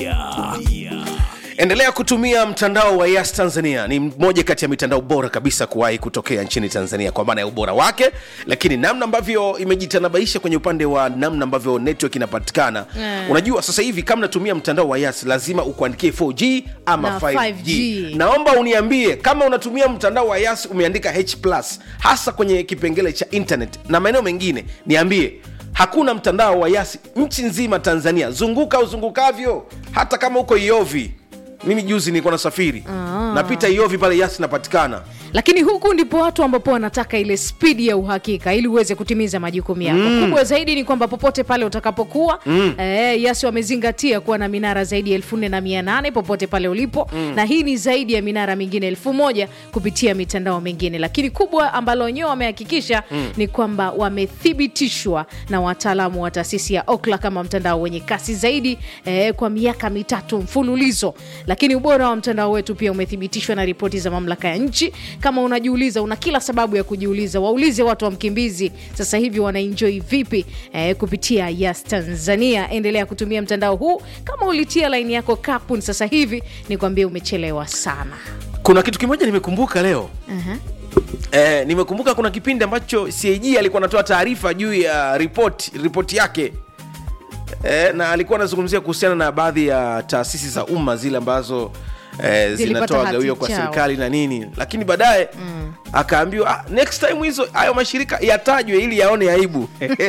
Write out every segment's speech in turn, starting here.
endelea kutumia mtandao wa yas tanzania ni mmoja kati ya mitandao bora kabisa kuwahi kutokea nchini tanzania kwa maana ya ubora wake lakini namna ambavyo imejitanabaisha kwenye upande wa namna ambavyo network inapatikana Mm. unajua sasa hivi kama natumia mtandao wa yas lazima ukuandikie 4g ama Na 5G. 5G. naomba uniambie kama unatumia mtandao wa yas umeandika h plus hasa kwenye kipengele cha internet na maeneo mengine niambie hakuna mtandao wa yas nchi nzima tanzania zunguka uzungukavyo hata kama uko iovi mimi juzi nilikuwa nasafiri Ah. napita iovi pale yas inapatikana lakini huku ndipo watu ambapo wanataka ile spidi ya uhakika ili uweze kutimiza majukumu yako mm. kubwa zaidi ni kwamba popote pale utakapokuwa mm. eh, yasi wamezingatia kuwa na minara zaidi ya elfu nne na mia nane popote pale ulipo mm. na hii ni zaidi ya minara mingine elfu moja kupitia mitandao mingine lakini kubwa ambalo wenyewe wamehakikisha mm. ni kwamba wamethibitishwa na wataalamu wa taasisi ya okla kama mtandao wenye kasi zaidi eh, kwa miaka mitatu mfululizo lakini ubora wa mtandao wetu pia umethibitishwa na ripoti za mamlaka ya nchi kama unajiuliza una kila sababu ya kujiuliza waulize watu wa mkimbizi sasa hivi wanaenjoi vipi eh, kupitia yas tanzania endelea kutumia mtandao huu kama ulitia laini yako kapun sasa hivi ni kwambia umechelewa sana kuna kitu kimoja nimekumbuka leo uh-huh. eh, nimekumbuka kuna kipindi ambacho cag alikuwa anatoa taarifa juu ya ripoti ripoti yake eh, na alikuwa anazungumzia kuhusiana na baadhi ya taasisi za umma zile ambazo eh, Zilipata zinatoa hati gawio kwa chao. serikali na nini lakini baadaye mm. akaambiwa ah, next time hizo hayo mashirika yatajwe ili yaone aibu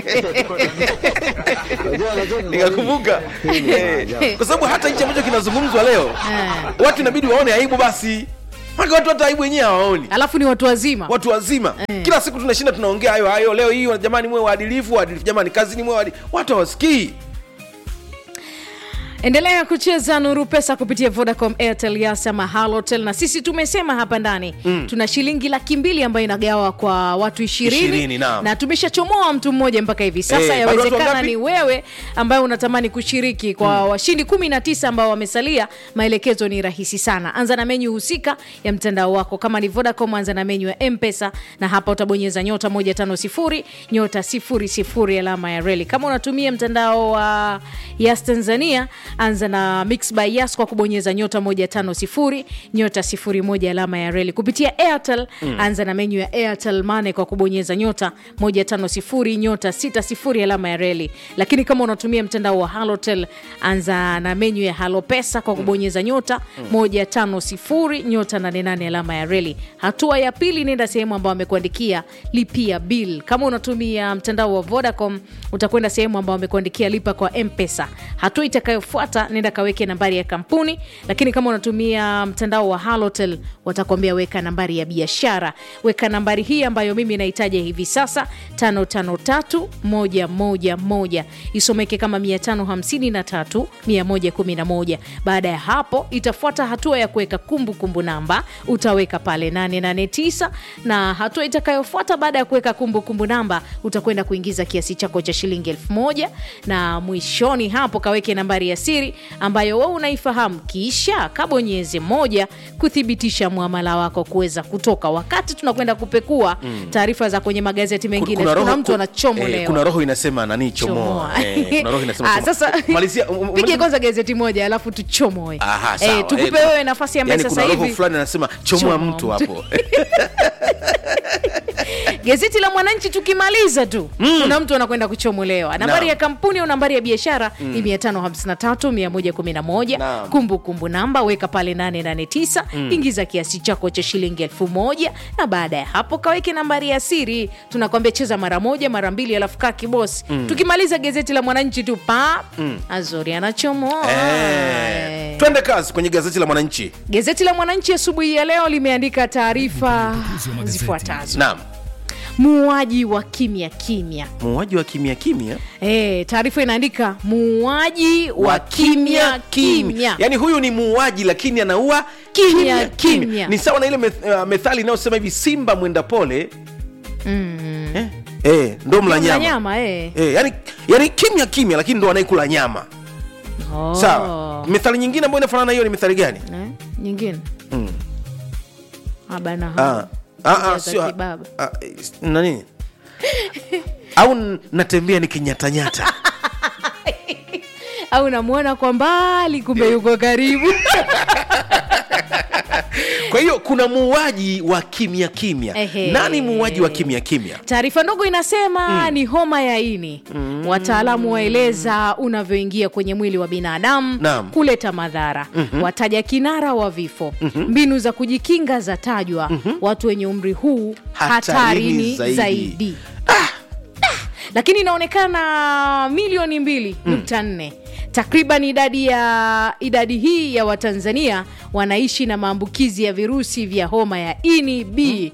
nikakumbuka Eh, kwa sababu hata hichi ambacho kinazungumzwa leo watu inabidi waone aibu basi Maka watu hata aibu wenyewe hawaoni alafu ni watu wazima watu wazima Eh. kila siku tunashinda tunaongea hayo hayo leo hii jamani mwe waadilifu waadilifu jamani kazini mwe waadilifu watu hawasikii endelea kucheza nuru pesa kupitia vodacom airtel yas ama halotel na sisi tumesema hapa ndani mm. tuna shilingi laki mbili ambayo inagawa kwa watu ishirini Ishirini, naam. na tumeshachomoa mtu mmoja mpaka hivi sasa Eh, bado watu yawezekana wangapi? ni wewe ambaye unatamani kushiriki kwa mm. washindi kumi na tisa ambao wamesalia maelekezo ni rahisi sana anza na menyu husika ya mtandao wako kama ni vodacom anza na menyu ya mpesa na hapa utabonyeza nyota 150 nyota 00 alama ya reli kama unatumia mtandao wa yas tanzania anza na mix by yas kwa kubonyeza nyota 150 nyota 01 alama ya reli kupitia airtel mm. anza na menyu ya airtel mane kwa kubonyeza nyota 150 nyota 60 alama ya reli lakini kama unatumia mtandao wa halotel anza na menyu ya halo pesa kwa kubonyeza nyota 150 nyota 88 alama ya reli hatua ya pili nenda sehemu ambayo amekuandikia lipia bill kama unatumia mtandao wa vodacom utakwenda sehemu ambayo amekuandikia lipa kwa mpesa hatua itakayofuata nenda kaweke nambari ya kampuni lakini kama unatumia mtandao wa halotel watakwambia weka nambari ya biashara weka nambari hii ambayo mimi nahitaji hivi sasa 553111 isomeke kama 553111 baada ya hapo itafuata hatua ya kuweka kumbukumbu namba utaweka pale 889 na hatua itakayofuata baada ya kuweka kumbukumbu namba utakwenda kuingiza kiasi chako cha shilingi elfu moja na mwishoni hapo kaweke nambari ya siri ambayo wewe unaifahamu kisha kabonyeze moja kuthibitisha mwamala wako kuweza kutoka wakati tunakwenda kupekua taarifa za kwenye magazeti mengine kuna, mtu anachomolewa eh, kuna roho inasema nani chomoa Chomoa. eh, kuna roho inasema Ah, chomoa. sasa Malizia, um, um, pige kwanza gazeti moja alafu tuchomoe Aha, sawa. eh, tukupe Eh, wewe nafasi ambaye yani sasa kuna roho hivi fulani anasema chomoa Chomoa mtu mtu. hapo gazeti la mwananchi tukimaliza tu mm. kuna mtu anakwenda kuchomolewa nambari Naam. ya kampuni au nambari ya biashara mm. ni 553111 Naam. kumbukumbu namba weka pale 889 mm. ingiza kiasi chako cha shilingi elfu moja na baada ya hapo kaweke nambari ya siri tunakwambia cheza mara moja mara mbili alafu kaa kibosi mm. tukimaliza gazeti la mwananchi tu pa mm. azori anachomoa eh, twende kazi kwenye gazeti la mwananchi gazeti la mwananchi asubuhi ya leo limeandika taarifa zifuatazo naam muuaji wa kimya kimya muuaji wa kimya kimya Eh, taarifa inaandika muuaji wa kimya kimya yaani huyu ni muuaji lakini anaua Kimya, kimya. ni sawa na ile meth, uh, methali inayosema hivi simba mwenda pole mm. eh, eh, ndo mla Mla nyama nyama eh. eh, yani, yani kimya kimya lakini ndo anayekula nyama Oh. sawa methali nyingine ambayo inafanana na hiyo ni methali gani Eh, nyingine Mm. abana Ah, ah, ah, sio- kibaba ah, eh, nani au n- natembea nikinyatanyata au namwona kwa mbali kumbe yuko karibu kwa hiyo kuna muuaji wa kimya kimya Ehe. nani muuaji wa kimya kimya taarifa ndogo inasema ni homa ya ini wataalamu waeleza unavyoingia kwenye mwili wa binadamu Naam. kuleta madhara wataja kinara wa vifo mbinu za kujikinga zatajwa watu wenye umri huu Hatarini hatarini zaidi. zaidi, lakini inaonekana milioni mbili nukta nne takriban idadi ya idadi hii ya watanzania wanaishi na maambukizi ya virusi vya homa ya ini b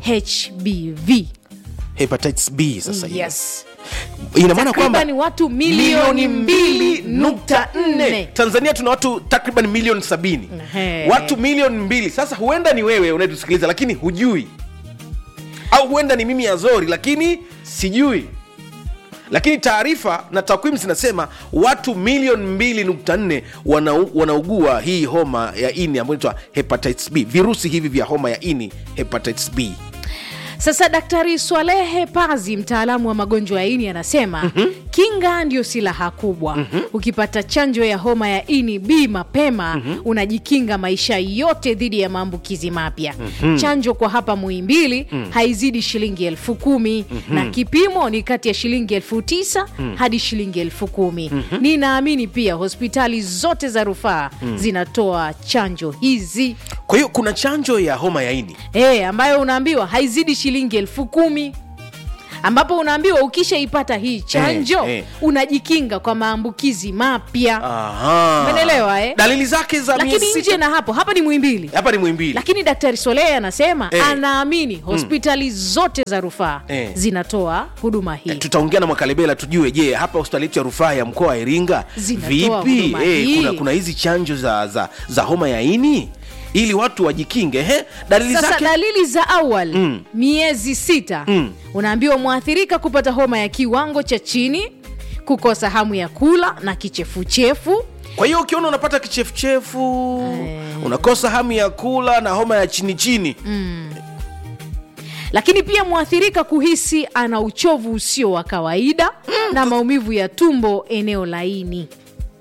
hbv hepatitis b sasa hivi. yes ina maana kwamba takriban watu milioni mbili nukta nne tanzania tuna watu takriban milioni sabini Ehe. watu milioni mbili sasa huenda ni wewe unayetusikiliza lakini hujui au huenda ni mimi azori lakini sijui lakini taarifa na takwimu zinasema watu milioni mbili nukta nne wanau- wanaugua hii homa ya ini ambayo inaitwa hepatitis b virusi hivi vya homa ya ini hepatitis b Sasa Daktari Swalehe Pazi, mtaalamu wa magonjwa ya ini, anasema kinga ndio silaha kubwa. Ukipata chanjo ya homa ya ini B mapema unajikinga maisha yote dhidi ya maambukizi mapya. Chanjo kwa hapa Muhimbili haizidi shilingi elfu kumi na kipimo ni kati ya shilingi elfu tisa hadi shilingi elfu kumi. Ninaamini pia hospitali zote za rufaa zinatoa chanjo hizi kwa hiyo kuna chanjo ya homa ya ini e, ambayo unaambiwa haizidi shilingi elfu kumi ambapo unaambiwa ukishaipata hii chanjo Eh, eh. unajikinga kwa maambukizi mapya Aha. Umeelewa, eh? dalili zake za lakini miezi nje sita- na hapo hapa ni mwimbili hapa ni mwimbili lakini daktari solehe anasema Eh. anaamini hospitali zote za rufaa Eh. zinatoa huduma hii tutaongea na mwakalebela tujue je hapa hospitali yetu ya rufaa ya mkoa wa iringa Zinatoa vipi huduma Eh, hii. kuna, kuna hizi chanjo za, za, za homa ya ini ili watu wajikinge he dalili sasa zake dalili za awali miezi sita unaambiwa mwathirika kupata homa ya kiwango cha chini kukosa hamu ya kula na kichefuchefu kwa hiyo ukiona unapata kichefuchefu unakosa hamu ya kula na homa ya chini chini lakini pia mwathirika kuhisi ana uchovu usio wa kawaida na maumivu ya tumbo eneo laini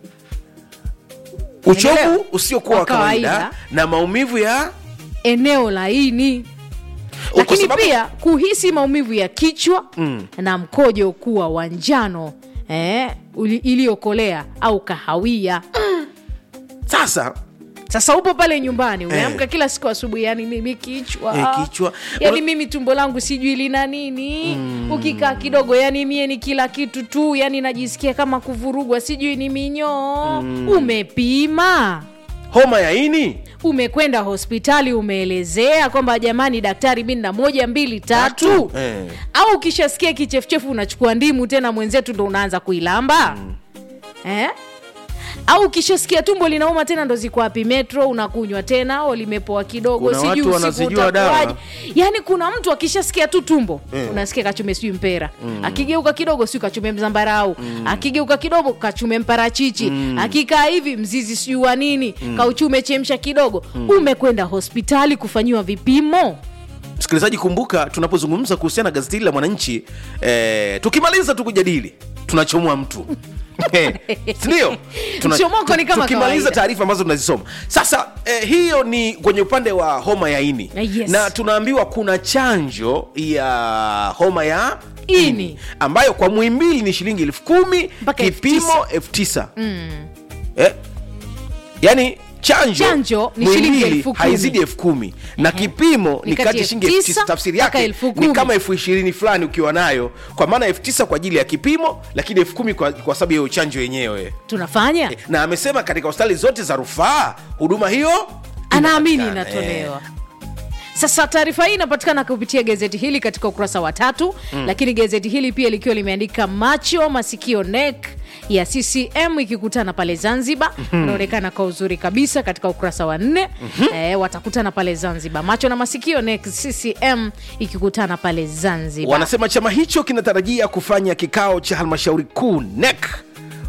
uchovu Unaelewa? usiokuwa wa Wa kawaida. kawaida na maumivu ya eneo laini Kwa lakini sababu- pia kuhisi maumivu ya kichwa na mkojo kuwa wa njano eh, uli- iliyokolea au kahawia sasa sasa upo pale nyumbani umeamka kila siku asubuhi yani mimi kichwa Eh, kichwa. yani Una- mimi tumbo langu sijui lina nini ukikaa kidogo yani mie ni kila kitu tu yani najisikia kama kuvurugwa sijui ni minyoo umepima homa ya ini umekwenda hospitali umeelezea kwamba jamani daktari mi na moja mbili tatu Eh. au ukishasikia kichefuchefu unachukua ndimu tena mwenzetu ndo unaanza kuilamba eh? au ukishasikia tumbo linauma tena ndo ziko wapi metro unakunywa tena au limepoa kidogo Kuna sijui watu usiku wanazijua dawa. utakuwaje. yaani kuna mtu akishasikia tu tumbo unasikia kachume sijui mpera akigeuka kidogo siu kachume mzambarau akigeuka kidogo kachume mparachichi akikaa hivi mzizi sijui wa nini kauchume chemsha kidogo umekwenda hospitali kufanyiwa vipimo msikilizaji kumbuka tunapozungumza kuhusiana na gazeti hili la mwananchi eh, tukimaliza tu kujadili tunachomoa mtu Eh, sindio Mchomoko ni kama tukimaliza kawaida. taarifa ambazo tunazisoma sasa eh, hiyo ni kwenye upande wa homa ya ini Eh, yes. na tunaambiwa kuna chanjo ya homa ya Ini. ambayo kwa mwimbili ni shilingi elfu kumi Mpaka elfu kipimo elfu tisa eh? yaani chanjo, Chanjo ni shilingi Muhimbili elfu kumi. haizidi elfu kumi na kipimo ni Ni kati kati ya ya shilingi elfu elfu tisa tisa tafsiri mpaka yake elfu ni kumi. kama elfu ishirini fulani ukiwa nayo kwa maana elfu tisa kwa ajili ya kipimo lakini elfu kumi kwa, kwa sababu ya hiyo chanjo yenyewe tunafanya na amesema katika hospitali zote za rufaa huduma hiyo anaamini inapatikana. inatolewa sasa taarifa hii inapatikana kupitia gazeti hili katika ukurasa wa tatu lakini gazeti hili pia likiwa limeandika macho masikio nek ya ccm ikikutana pale zanzibar inaonekana kwa uzuri kabisa katika ukurasa wa nne eh, watakutana pale zanzibar macho na masikio nek ccm ikikutana pale zanzibar wanasema chama hicho kinatarajia kufanya kikao cha halmashauri kuu NEC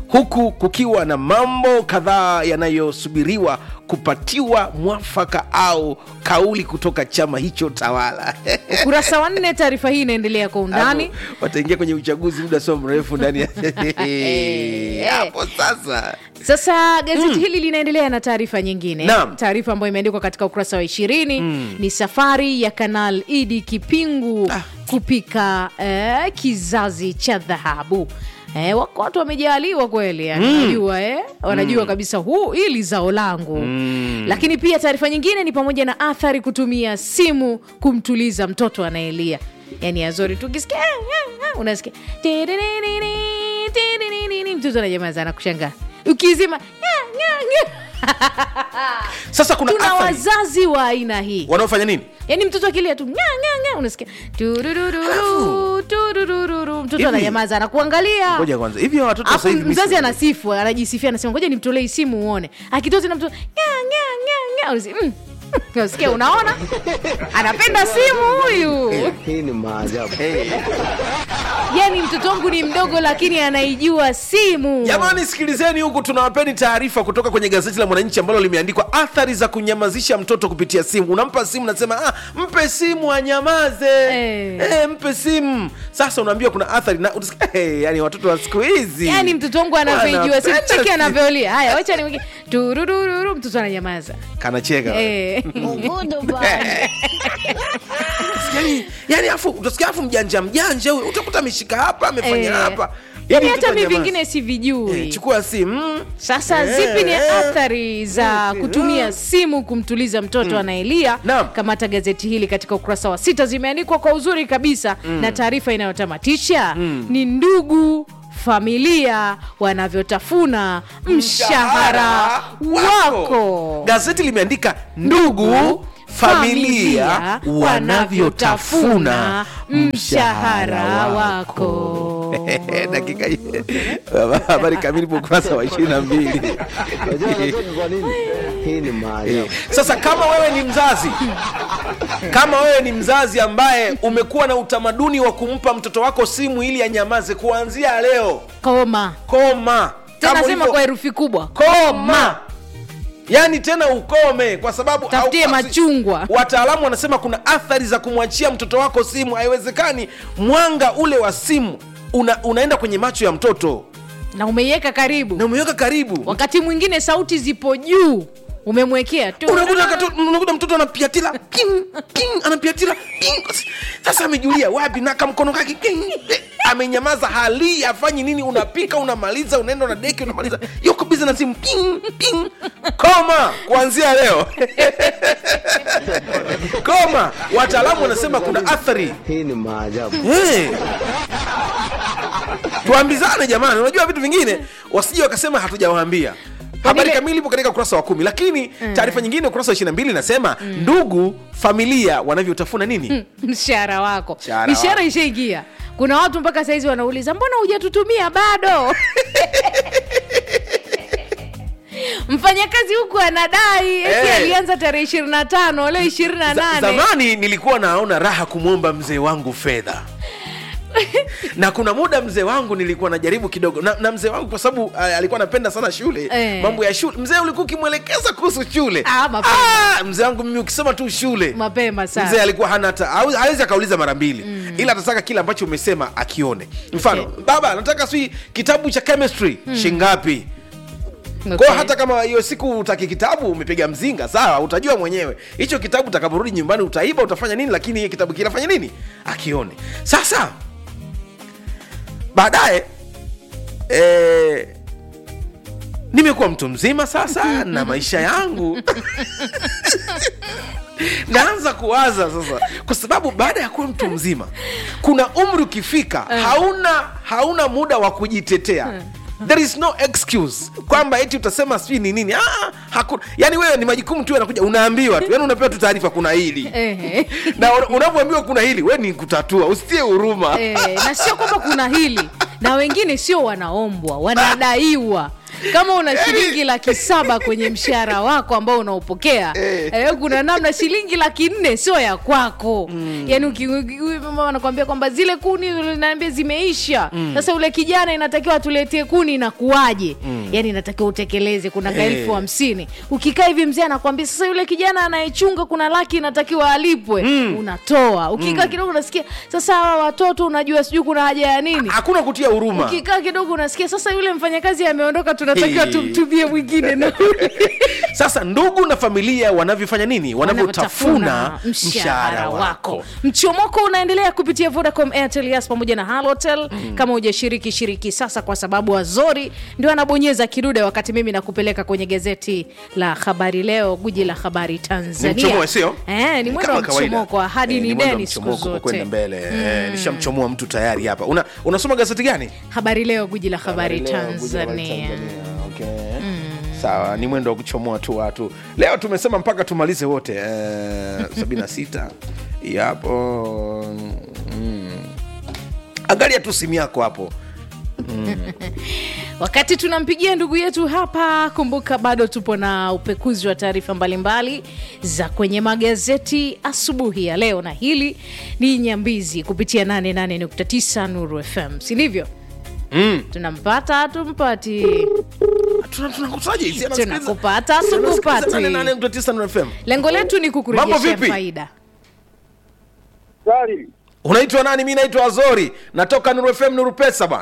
huku kukiwa na mambo kadhaa yanayosubiriwa kupatiwa mwafaka au kauli kutoka chama hicho tawala ukurasa wa nne taarifa hii inaendelea kwa undani Hapo wataingia kwenye uchaguzi muda sio mrefu ndani ya hapo sasa sasa gazeti hili linaendelea na taarifa nyingine Naam. taarifa ambayo imeandikwa katika ukurasa wa ishirini ni safari ya kanal idi kipingu Ah. kupika eh, kizazi cha dhahabu Eh, wako watu wamejaaliwa kweli yani, wanajua eh? wanajua kabisa huu hili zao langu lakini pia taarifa nyingine ni pamoja na athari kutumia simu kumtuliza mtoto anayelia yani azori tukisikia "Ah, ah, ah," unasikia "Tiririri, tiririri," mtoto anajamaza anakushangaa ukizima "Nya, nya, nya." sasa kuna tuna athari wazazi wa aina hii wanaofanya nini yaani mtoto akilia tu nya, nya, nya, unasikia turururu, turururu, mtoto Hivi- ananyamaza anakuangalia ngoja kwanza hivi hawa watoto Alafu sasa hivi mzazi misi- anasifu anajisifia anasema ngoja nimtolee hii simu uone akitoa tena mtoto nya, nya, nya, nya. Unasi- mm. unasikia unaona anapenda simu huyu Hii ni maajabu. yani mtoto wangu ni mdogo lakini anaijua simu jamani sikilizeni huku tunawapeni taarifa kutoka kwenye gazeti la mwananchi ambalo limeandikwa athari za kunyamazisha mtoto kupitia simu unampa simu nasema ah, mpe simu anyamaze Eh. eh, mpe simu sasa unaambiwa kuna athari na utasikia, hey, yani watoto wa siku hizi yani mtoto wangu anavyoijua simu Wanapenda cheki simu. anavyolia haya wacha nimweke turururu mtoto ananyamaza kanacheka eh. yani, yani afu utasikia afu mjanja mjanja huyo utakuta ameshika hapa amefanya Eh. hapa yani mtoto hata mi anyamaze. vingine sivijui Eh, chukua simu sasa Eh, zipi ni eh. athari za kutumia simu kumtuliza mtoto anayelia Naam. kamata gazeti hili katika ukurasa wa sita zimeandikwa kwa uzuri kabisa na taarifa inayotamatisha ni ndugu familia wanavyotafuna mshahara wako gazeti limeandika ndugu familia wanavyotafuna mshahara wako dakika hii. habari kamili kwa ukurasa wa ishirini na mbili Unajua unajua ni kwa nini? Hii ni maajabu. sasa kama wewe ni mzazi kama wewe ni mzazi ambaye umekuwa na utamaduni wa kumpa mtoto wako simu ili anyamaze kuanzia leo koma koma tena Kama sema ulivyo- kwa herufi kubwa koma yaani tena ukome kwa sababu Tafutie au- machungwa. wataalamu wanasema kuna athari za kumwachia mtoto wako simu haiwezekani mwanga ule wa simu una, unaenda kwenye macho ya mtoto na umeiweka karibu na umeweka karibu wakati mwingine sauti zipo juu umemwekea tu unakuta kato- unakuta mtoto anapiatila ping, ping, anapiatila ping. sasa amejulia wapi na kamkono kake ping, eh, amenyamaza hali afanyi nini unapika unamaliza unaenda una deki unamaliza yuko bizi na simu ping, ping. koma kuanzia leo koma wataalamu wanasema kuna athari Hii ni maajabu. hey. tuambizane jamani unajua vitu vingine wasije wakasema hatujawaambia habari ile- kamili ipo katika ukurasa wa kumi lakini taarifa nyingine ukurasa wa ishiri na mbili inasema ndugu familia wanavyotafuna nini mshahara wako Mshahara mishahara wako. ishaingia kuna watu mpaka saizi wanauliza mbona hujatutumia bado mfanyakazi huku anadai eti Eh. alianza tarehe ishirini na tano leo ishirini na Za- nane zamani nilikuwa naona raha kumwomba mzee wangu fedha na kuna muda mzee wangu nilikuwa najaribu kidogo na, na mzee wangu kwa sababu ah, alikuwa anapenda sana shule Eh. mambo ya shule mzee ulikuwa ukimwelekeza kuhusu shule Ah, mapema. ah, mzee wangu mimi ukisema tu shule mapema mzee sana alikuwa hana hata hau- hawezi akauliza mara mbili mm. ila atataka kile ambacho umesema akione mfano Okay. baba nataka sijui kitabu cha chemistry mm. shingapi Okay. kwao hata kama hiyo siku utaki kitabu umepiga mzinga sawa utajua mwenyewe hicho kitabu utakaporudi nyumbani utaiba utafanya nini lakini hiyo kitabu kinafanya nini akione sasa baadaye eh, nimekuwa mtu mzima sasa na maisha yangu naanza kuwaza sasa kwa sababu baada ya kuwa mtu mzima kuna umri ukifika hauna hauna muda wa kujitetea there is no excuse kwamba eti utasema sijui ni nini ah, hakuna yani wewe ni majukumu tu yanakuja unaambiwa tu yani unapewa tu taarifa kuna hili Ehe. na una- unapoambiwa kuna hili we ni kutatua usitie huruma Eh, na sio kwamba kuna hili na wengine sio wanaombwa wanadaiwa kama una shilingi laki saba kwenye mshahara wako ambao unaopokea eh, kuna namna shilingi laki nne sio ya kwako mm. yani uki- uki- huyu mama anakwambia kwamba zile kuni naambia zimeisha sasa ule kijana inatakiwa atuletee kuni inakuwaje mm. yani inatakiwa utekeleze kuna ka Eh. elfu hamsini ukikaa hivi mzee anakwambia sasa yule kijana anayechunga kuna laki inatakiwa alipwe unatoa ukikaa kidogo unasikia sasa hawa watoto unajua sijui kuna haja ya nini hakuna kutia huruma ukikaa kidogo unasikia sasa yule mfanyakazi ameondoka tunatakiwa Hey. tumtumie mwingine na sasa ndugu na familia wanavyofanya nini wanavyotafuna mshahara wako mchomoko unaendelea kupitia vodacom airtel yas pamoja na halotel mm. kama hujashiriki shiriki sasa kwa sababu azori ndio anabonyeza kidude wakati mimi nakupeleka kwenye gazeti la habari leo guji la habari tanzania mchomoe, sio? eh, ni mwendo Kama wa kawaida. mchomoko ahadi Eh, ni mwendo wa deni siku mchomoko kwa kwenda zote mbele Eh, nishamchomoa mtu tayari hapa una, unasoma gazeti gani habari leo guji la habari Leo, Guji la Habari tanzania Tanzania, okay. sawa ni mwendo wa kuchomoa tu watu leo tumesema mpaka tumalize wote eh, 76 yapo mm. angalia tu simu yako hapo wakati tunampigia ndugu yetu hapa kumbuka bado tupo na upekuzi wa taarifa mbalimbali za kwenye magazeti asubuhi ya leo na hili ni nyambizi kupitia 88.9 nuru fm si ndivyo mm. tunampata tumpati Tuna- tunakutaje hizi? Anasikiliza- tunakupata anasikiliza tukupati 88.9 Nuru FM. lengo letu ni Mambo kukurejeshea vipi? faida Sari, unaitwa nani mi naitwa azori natoka nuru fm nuru pesa bwana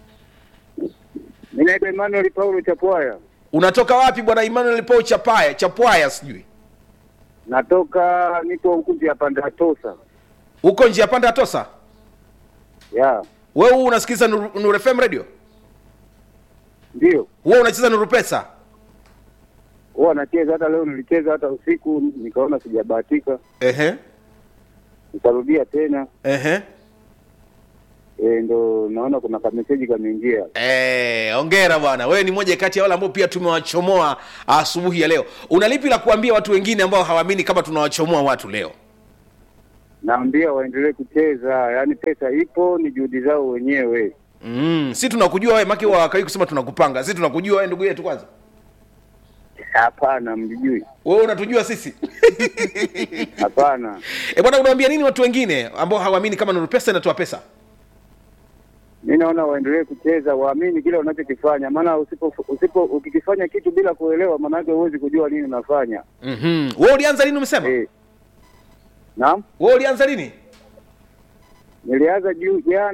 mimi naitwa Emmanuel Paulo Chapwaya, unatoka wapi bwana emmanuel po chapaya chapwaya sijui natoka nipo huku ya Pandatosa. huko njia panda ya tosa Ya, wewe huu unasikiliza nuru, nuru fm radio ndio wewe unacheza nuru pesa huwa nacheza. Hata leo nilicheza hata usiku, nikaona sijabahatika, ehe nikarudia tena. ehe E, ndo naona kuna kameseji kameingia. Eh, ongera bwana wewe ni moja kati ya wale ambao pia tumewachomoa asubuhi ya leo una lipi la kuambia watu wengine ambao hawaamini kama tunawachomoa watu leo Naambia waendelee kucheza, yaani pesa ipo, ni juhudi zao wenyewe. mm, si tunakujua wewe maki wakai kusema tunakupanga si tunakujua wewe ndugu yetu kwanza Hapana, mjijui? wewe unatujua sisi Hapana. e bwana unaambia nini watu wengine ambao hawaamini kama nuru pesa inatoa pesa Mi naona waendelee kucheza, waamini kile wanachokifanya, maana usipo usipo ukikifanya kitu bila kuelewa, maanake huwezi kujua nini unafanya. mm-hmm. wewe ulianza lini umesema Eh. Naam, wewe ulianza lini nilianza juu jana